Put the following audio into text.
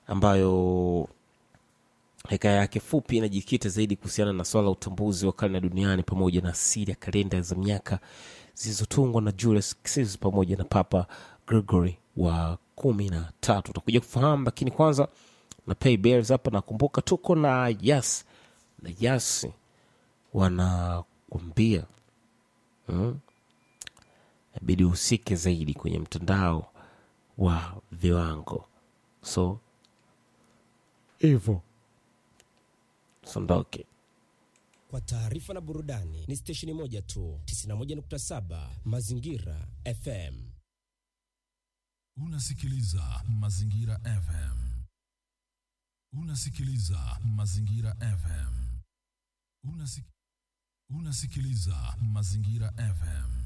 ambayo hekaya yake fupi inajikita zaidi kuhusiana na swala la utambuzi wa karne duniani pamoja na asili ya kalenda za miaka zilizotungwa na Julius Caesar pamoja na Papa Gregory wa kumi na tatu. Utakuja kufahamu, lakini kwanza na pay bills hapa. Nakumbuka tuko na Yas na Yas wanakwambia mm, inabidi uhusike zaidi kwenye mtandao wa viwango, so hivyo sondoke. Kwa taarifa na burudani ni stesheni moja tu, 91.7 Mazingira FM. Unasikiliza Mazingira FM. Unasikiliza Mazingira FM. Unasik... Unasikiliza Mazingira FM.